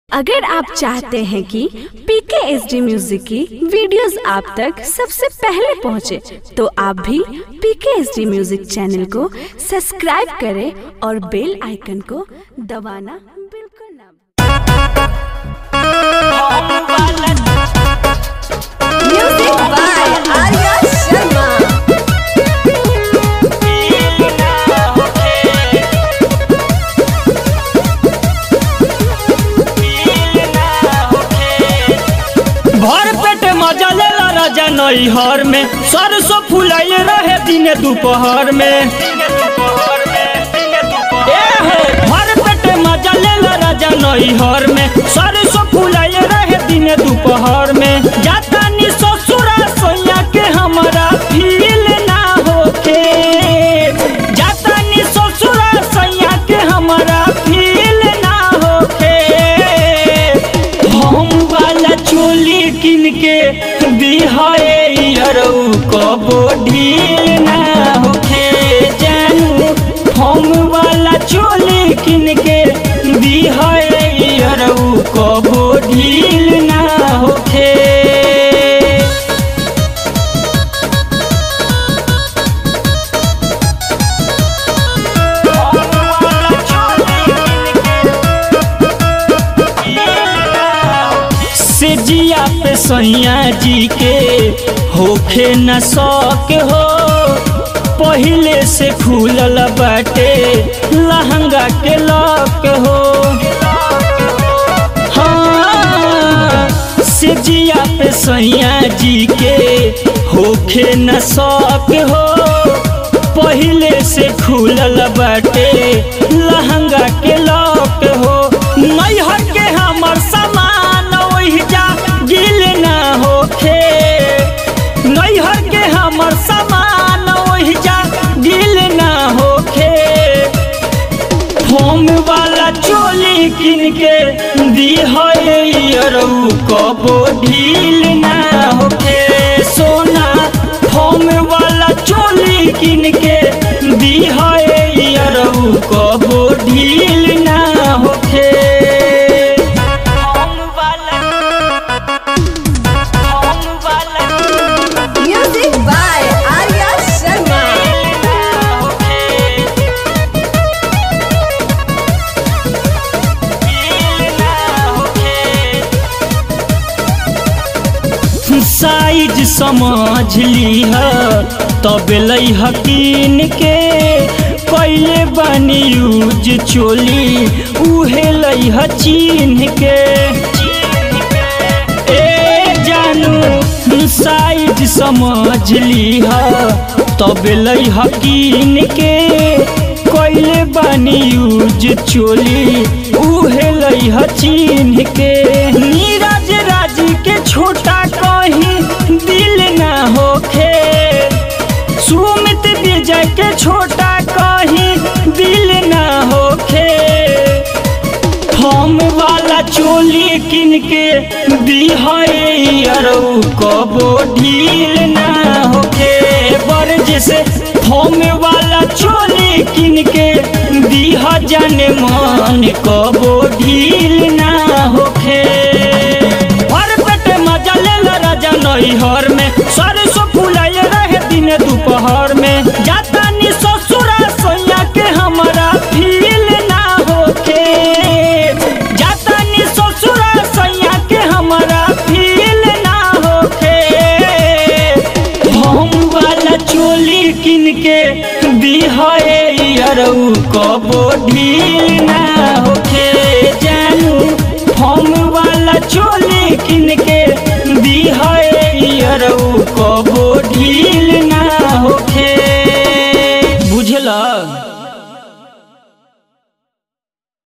अगर आप चाहते हैं कि पीके एस डी म्यूजिक की वीडियोस आप तक सबसे पहले पहुंचे, तो आप भी PK S D music channel को सब्सक्राइब करें और बेल आइकन को दबाना बिल्कुल ना Music by Arya Sharma. भर पेट मजा लेला राजा नैहर में सरसों फुलाइल रहे दिने दोपहर में ए हो भर पेट मजा लेला राजा नैहर में सरसों फुलाइल रहे दिने दोपहर में जाता नी ससुरा सोया के हमारा फील ना होके जाता नी ससुरा सोया के हमारा फील ना होके हम वाला चोली किन के दिहाए अरऊ कबो ढील ना होखे जानू हम वाला चोली किन के दिहाए अरऊ कबो ढील ना होखे से जिया पे सैया जी के होखे न शौक हो पहिले से खुलल बाटे लहंगा के लॉक हो हाँ से जिया पे सैया जी के होखे न शौक हो पहिले से खुलल बाटे लहंगा के लॉक हो नैहर के हमर सामान ओहि जा गिल ना होखे नैहर के हमर सामान ओहि जा गिल ना होखे फोम वाला चोली किन के दिहरऊ कबो ढील ना होखे सोना फोम वाला चोली किन के दिहरऊ कबो ढील ना होखे फोम वाला फोम वाला Music by Arya Sharma. Size समझ लीह तब लई हकीन के कैले बनी यूज चोली उहे लई ह चीन्ह के ए जानू साइज समझ लीह तब लई हकीन के कैले बनी यूज चोली उहे लई ह चिन्ह के नीरज राज के छोटा कहीं दिल ना होखे सुमित विजय के छोटा कहीं दिल ना होखे हम वाला चोली किन के दिहरऊ कबो ढील ना होखे बरज से हम वाला चोली किन के दिह जाने मन कबो ढील ना होखे भर पेट मजा लेला राजा नैहर में सरसों फुलाइल रहे दिन दोपहर में जाता नी ससुरा सोया के हमारा फील ना होके जाता नी ससुरा सोया के हमारा फील ना होके हम वाला चोली किन के दिहाए अरऊ कबो ढील ना होखे जानू हम वाला चोली किन के दिहाए अरऊ कबो ढील ना होखे